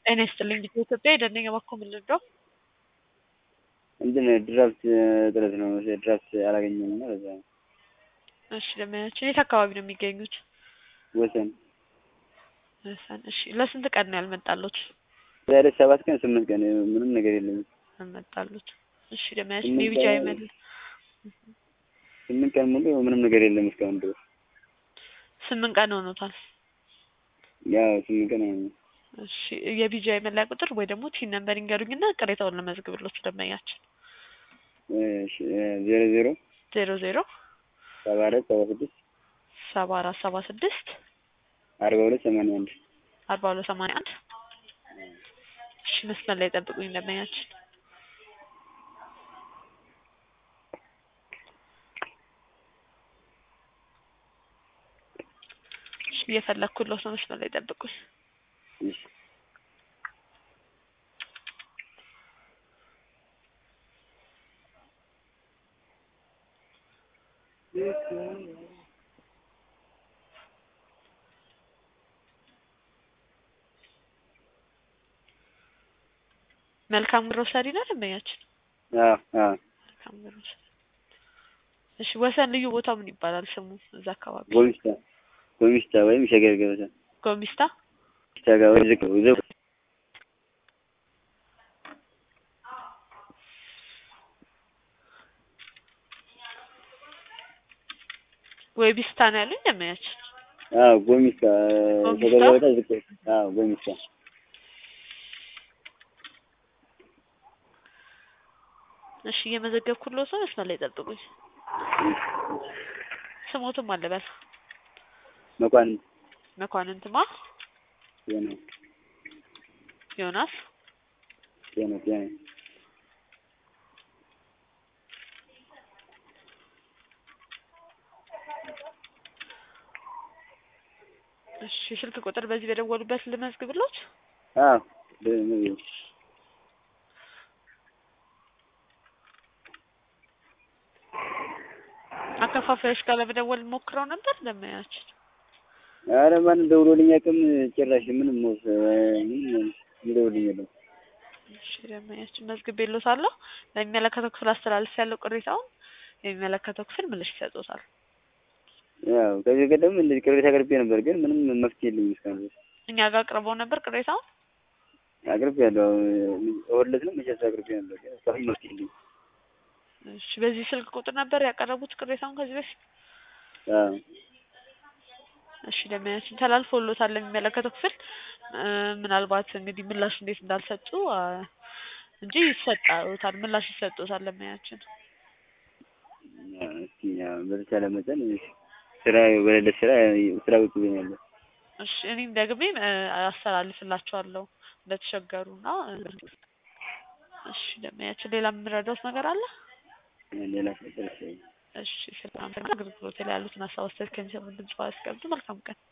ጤና ይስጥልኝ ልጅ ኢትዮጵያ የደነኛ ባኮ ምንድን ነው? እንትን ድራፍት እጥረት ነው። ድራፍት አላገኘም እና ለዛ ነው። እሺ ደመኛችን የት አካባቢ ነው የሚገኙት? ወሰን ወሰን። እሺ ለስንት ቀን ነው ያልመጣሉት? ዛሬ ሰባት ቀን ስምንት ቀን ምንም ነገር የለም። ያልመጣሉት። እሺ ደመኛችን ስምንት የቢጃ ቀን- ይመል ስምንት ቀን ሙሉ ምንም ነገር የለም እስካሁን ድረስ። ስምንት ቀን ሆኖታል። ያው ስምንት ቀን ነው። እሺ የቢጃ የመለያ ቁጥር ወይ ደግሞ ቲን ነምበር ይንገሩኝና ቅሬታውን ለመዝግብሎት ደመኛችን እሺ ዜሮ ዜሮ ዜሮ ዜሮ ሰባ አራት ሰባ ስድስት ሰባ አራት ሰባ ስድስት አርባ ሁለት ሰማንያ አንድ አርባ ሁለት ሰማንያ አንድ እሺ መስመር ላይ ጠብቁኝ ደመኛችን እሺ እየፈለግኩሎት ነው መስመር ላይ ጠብቁኝ እሺ መልካም ግሮሰሪ ነው ደንበኛችን አዎ አዎ መልካም ግሮሰሪ እሺ ወሰን ልዩ ቦታው ምን ይባላል ስሙ እዛ አካባቢ ጎሚስታ ጎሚስታ ወይም ሸገር ገበታ ጎሚስታ ጎሚስታ ጋር ወይ ዝቅ ዝቅ ወይ ቢስታ ነው ያሉኝ ደንበኛችን አዎ ጎሚስታ ጎሚስታ? ሸገር ገበታ ዝቅ አዎ ጎሚስታ እሺ እየመዘገብኩሎት ነው መስመር ላይ ጠብቁኝ ስሞትም አለበል መኳንንት መኳንንትማ ጤና ዮናስ ጤና ጤና እሺ ስልክ ቁጥር በዚህ በደወሉበት ልመዝግብሎት አዎ በ- አከፋፋዮች ጋር ለመደወል ሞክረው ነበር ደመኛችን ኧረ ማንም ደውሎልኝ አቅም ጭራሽ ምንም ወስ ምንም የሚደውልኝ የለም። እሺ ደመኛችን መዝግቤሎታለሁ ለሚመለከተው ክፍል አስተላልፍ ያለው ቅሬታውን የሚመለከተው ክፍል ምላሽ ይሰጡታል ያው ከዚህ ቀደም እንደዚህ ቅሬታ አቅርቤ ነበር፣ ግን ምንም መፍትሄ የለኝም እስካሁን ድረስ። እኛ ጋር አቅርበው ነበር ቅሬታውን አቅርቤ ያለው እሑድ ነው መቼስ አቅርቤ ነበር፣ ግን እስካሁን መፍትሄ የለኝም። እሺ በዚህ ስልክ ቁጥር ነበር ያቀረቡት ቅሬታውን ከዚህ በፊት አዎ እሺ ደመኛችን ተላልፎሎታል ለሚመለከተው ክፍል እ ምናልባት እንግዲህ ምላሽ እንዴት እንዳልሰጡ አ እንጂ ይሰጣታል ምላሽ ይሰጡታል ደመኛችን ያው እስኪ ያው በተቻለ መጠን ስራ በሌለ ስራ ስራ ቁጭ ብያለሁ። እሺ እኔም ደግሜ እ አስተላልፍላቸዋለሁ እንደተቸገሩና እሺ ደመኛችን ሌላ የምረዳውት ነገር አለ ሌላ ነገር እሺ ስለ አገልግሎት ላይ ያሉትን ሀሳብ አስተያየት ከሚሰሙ ድምጽ አስቀምጡ መልካም ቀን